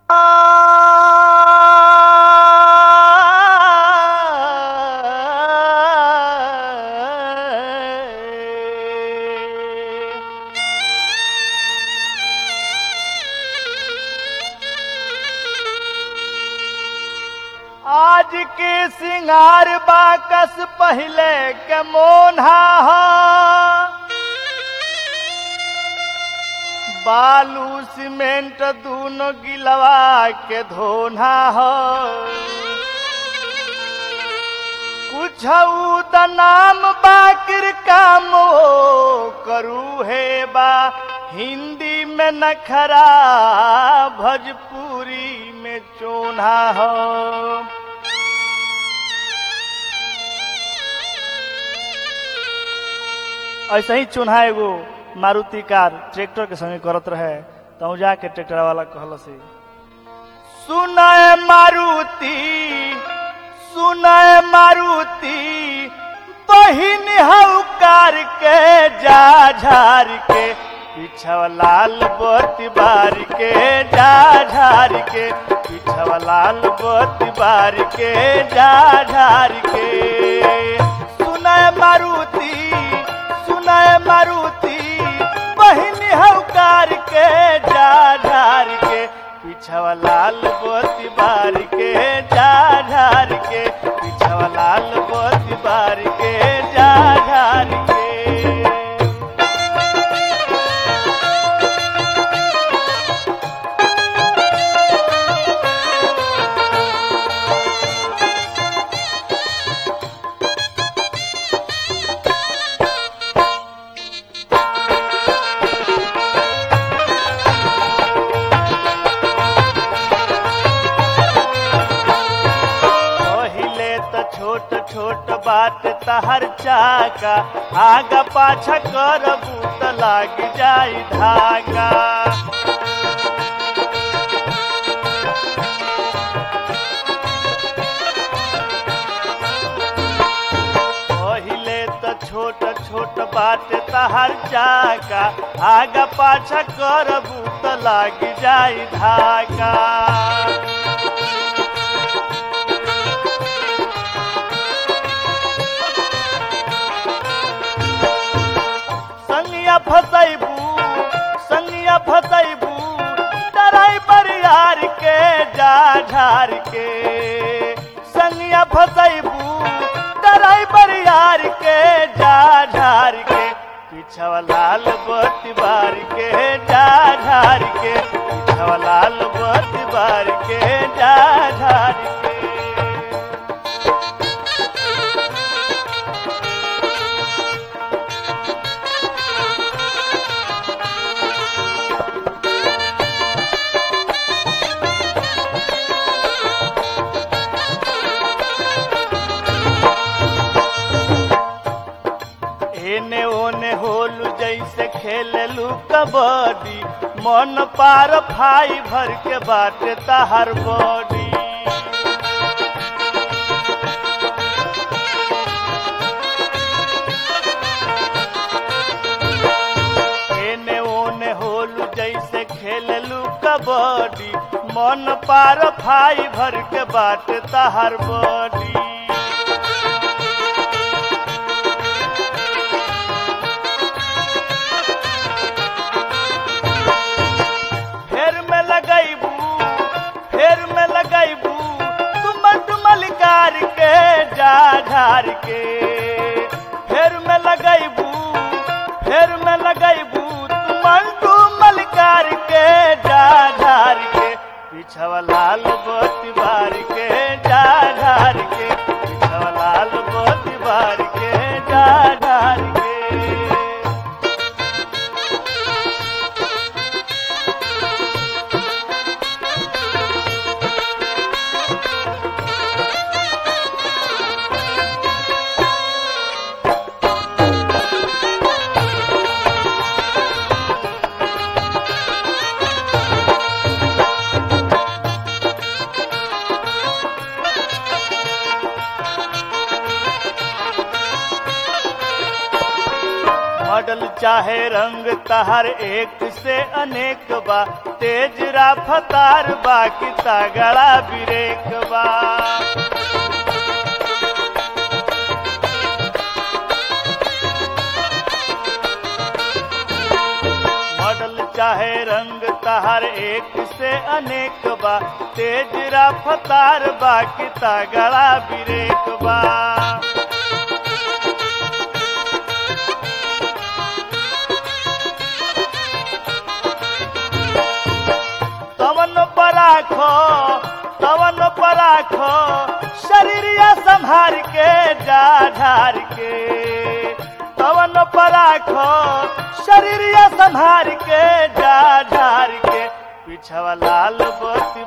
आज के सिंगार बाकस पहले के मोन्हा ह बालू सीमेंट दूनो गिलवा के धोना ह कुछ द नाम बाकिर काम ओ करू है बा हिंदी में नखरा भोजपुरी में चोना हो ऐसे ही चोन्हा एगो मारुति कार ट्रैक्टर के संगे करत रहे तो जाके ट्रैक्टर वाला कहल से सुनाए मारुति सुनाए मारुति बहिन हौकार के जा झार के पिछवा लाल बत्ती बार के जा झार के पिछवा लाल बत्ती बार के जा झार के सुनाए मारुति सुनाए मारुति बहिन हौकार के जा झार के पिछवा लाल बत्ती बार के जा झार के पिछवा लाल बत्ती बार के जा झार के पहिले त छोट छोट बात तहर चाका आगा पाछा करबू त लाग जाई धागा पहिले त छोट छोट बात तहर चाका आगा पाछा करबू त लाग जाई धागा संगिया फसैबू संगिया फसैबू डराई बरियार के जा झार के संगिया फसैबू डराई बरियार के जा झार के पिछवा लाल बत्ती बार के जा झार के पिछवा लाल बत्ती बार के जा झार के एने ओने होलू जैसे खेललू कबड्डी मन पार फाई भर के बाटे तहर बॉडी एने ओने होलू जैसे खेललू कबड्डी मन पार फाई भर के बाटे तहर बॉडी फेर में लगैबू फेर में लगैबू तुम डुमल कार के जा झार के फेर में लगैबू फेर में लगैबू तुम डुमल कार के जा झार के पिछवा लाल बत्ती बार के जा झार के पिछवा लाल बत्ती बार के जा झार के मॉडल चाहे रंग तहर एक से अनेक बा तेज रफ्तार बा कि तगड़ा ब्रेक बा मॉडल चाहे रंग तहर एक से अनेक बा तेज रफ्तार बा कि तगड़ा ब्रेक बा तवन पर राखो तवन पर राखो शरीरिया संभार के जा ढार के तवन पर राखो शरीरिया संभार के जा ढार के पिछवा लाल बत्ती